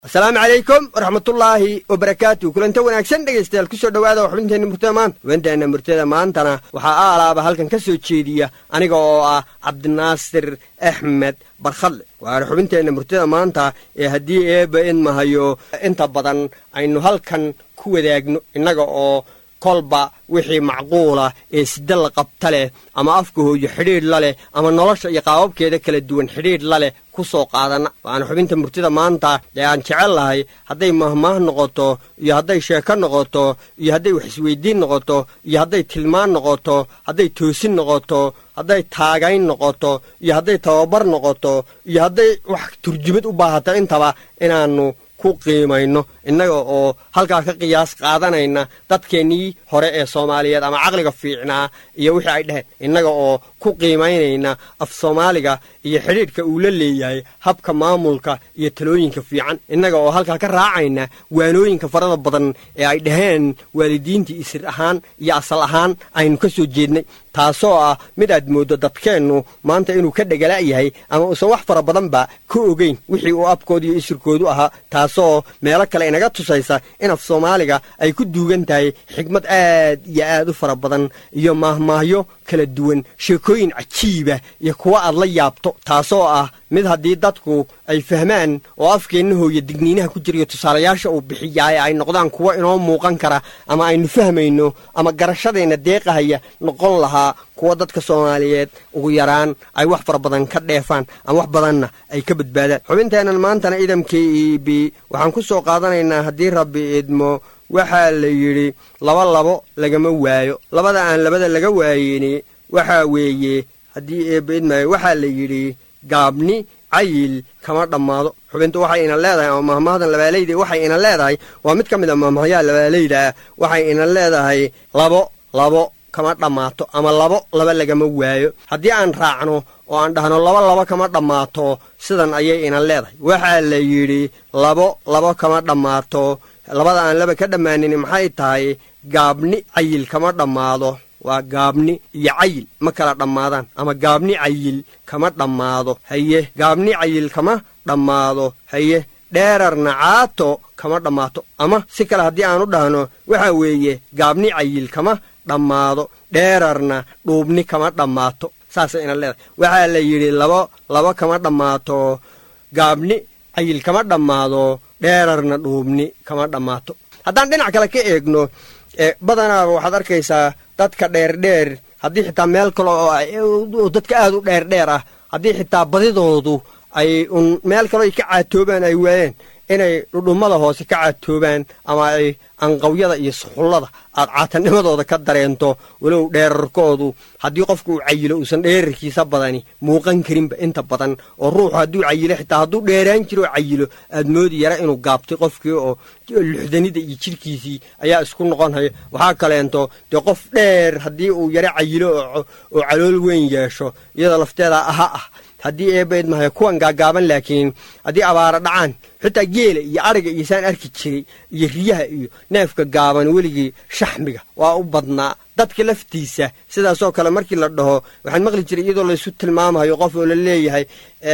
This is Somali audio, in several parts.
asalaamu calaykum waraxmatullaahi wabarakaatu kulanta wanaagsan dhegaystayaal kusoo dhowaada xubinteenna murtada maanta xubinteenna murtada maantana waxaa aalaaba halkan ka soo jeediya aniga oo ah cabdinaasir axmed barkhadle waana xubinteenna murtada maanta ee haddii eeba idmahayo inta badan aynu halkan ku wadaagno innaga oo kolba wixii macquula ee sida la qabta leh ama afka hooyo xidhiidh la leh ama nolosha iyo qaababkeeda kala duwan xidhiidh la leh ku soo qaadana waana xubinta murtida maanta ee aan jecel lahay hadday mahmaah noqoto iyo hadday sheeko noqoto iyo hadday wax isweydiin noqoto iyo hadday tilmaan noqoto hadday toosin noqoto hadday taagayn noqoto iyo hadday tababar noqoto iyo hadday wax turjumad u baahato intaba inaannu ku qiimayno innaga oo halkaa ka qiyaas qaadanayna dadkeennii hore ee soomaaliyeed ama caqliga fiicnaa iyo wixii ay dheheen innaga oo ku qiimaynayna af soomaaliga iyo xidhiidhka uu la leeyahay habka maamulka iyo talooyinka fiican innaga oo halkaa ka raacayna waanooyinka farada badan ee ay dhaheen waalidiintii isir ahaan iyo asal ahaan aynu ka soo jeednay taasoo ah mid aad mooddo dadkeennu maanta inuu ka dhegala yahay ama uusan wax fara badanba ka ogeyn wixii uu abkooda iyo isirkoodu ahaa taasoo meelo kale inaga tusaysa in af soomaaliga ay ku duugan tahay xigmad aad iyo aad u fara badan iyo maahmaahyo kala duwan sheekooyin cajiiba iyo kuwa aad la yaabto taasoo ah mid haddii dadku ay fahmaan oo afkeenna hooya digniinaha ku jirayo tusaalayaasha uu bixiyaaye ay noqdaan kuwo inoo muuqan kara ama aynu fahmayno ama garashadeenna deeqahaya noqon lahaa kuwa dadka soomaaliyeed ugu yaraan ay wax fara badan ka dheefaan ama wax badanna ay ka badbaadaan xubinteennan maantana idamka e b waxaan ku soo qaadanaynaa haddii rabbi idmo waxaa la yidhi laba labo lagama waayo labada aan labada laga waayeni waxaa weeye haddii eebba idmaayo waxaa la yidhi gaabni cayil kama dhammaado xubintu waxay ina leedahay ama mahmahdan labaalayda waxay ina leedahay waa mid ka mid a mahmahyaha labaalayda ah waxay ina leedahay labo labo kama dhammaato ama labo laba lagama waayo haddii aan raacno oo aan dhahno laba laba kama dhammaato sidan ayay ina leedahay waxaa la yidhi labo labo kama dhammaato labada aan laba ka dhammaanin maxay tahay gaabni cayil kama dhammaado waa gaabni iyo cayil ma kala dhammaadaan ama gaabni cayil kama dhammaado haye gaabni cayil kama dhammaado haye dheerarna caato kama dhammaato ama si kale haddii aan u dhahno waxaa weeye gaabni cayil kama dhammaado dheerarna dhuubni kama dhammaato saasay ina leedahay waxaa la yidhi labo labo kama dhammaato gaabni cayil kama dhammaado dheerarna dhuubni kama dhammaato haddaan dhinac kale ka eegno badanaaba waxaad arkaysaa dadka dheerdheer haddii xitaa meel kale oo dadka aad u dheerdheer ah haddii xitaa badidoodu ay un meel kaleo ay ka caatoobaan ay waayeen inay dhudhummada hoose ka caatoobaan ama ay anqawyada iyo suxullada aad caatanimadooda ka dareento walow dheerarkoodu haddii qofku uu cayilo uusan dheerarkiisa badani muuqan karinba inta badan oo ruuxu hadduu cayilo xitaa hadduu dheeraan jiro oo cayilo aad moodi yara inuu gaabtay qofkii oo luxdanida iyo jidhkiisii ayaa isku noqonhaya waxaa kaleento dee qof dheer haddii uu yaro cayilo oo calool weyn yeesho iyadoo lafteeda aha ah haddii eebayd mahay kuwan gaagaaban laakiin haddii abaara dhacaan xitaa geela iyo adhiga iyo saan arki jiray iyo riyaha iyo neefka gaaban weligii shaxmiga waa u badnaa dadka laftiisa sidaasoo kale markii la dhaho waxaan maqli jiray iyadoo laysu tilmaamayo qof oo la leeyahay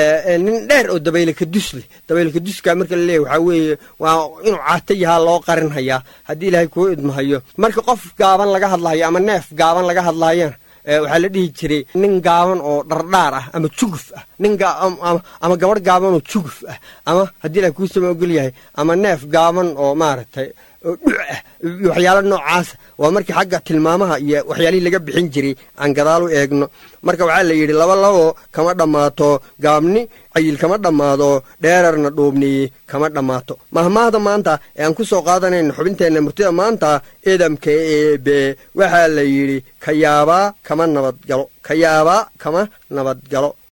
nin dheer oo dabaylaka dus leh dabaylka duska marka la leeyahay waxaa weeye waa inuu caato yahaa loo qarinhayaa haddii ilaahay kuu idmahayo marka qof gaaban laga hadlahayo ama neef gaaban laga hadlaayana waxaa la dhihi jiray nin gaaban oo dhardhaar ah ama juguf ah nin ama gabadh gaaban oo juguf ah ama haddii ilahay kuu sama ogol yahay ama neef gaaban oo maaragtay oo dhuc ah iyo waxyaalo noocaasa waa markii xagga tilmaamaha iyo waxyaalihii laga bixin jiray aan gadaal u eegno marka waxaa la yidhi laba labo kama dhammaato gaabni cayil kama dhammaado dheerarna dhuubniyi kama dhammaato mahmaahda maanta ee aan ku soo qaadanayno xubinteenna murtida maanta idamka eebe waxaa la yidhi kayaabaa kama nabadgalo kayaabaa kama nabadgalo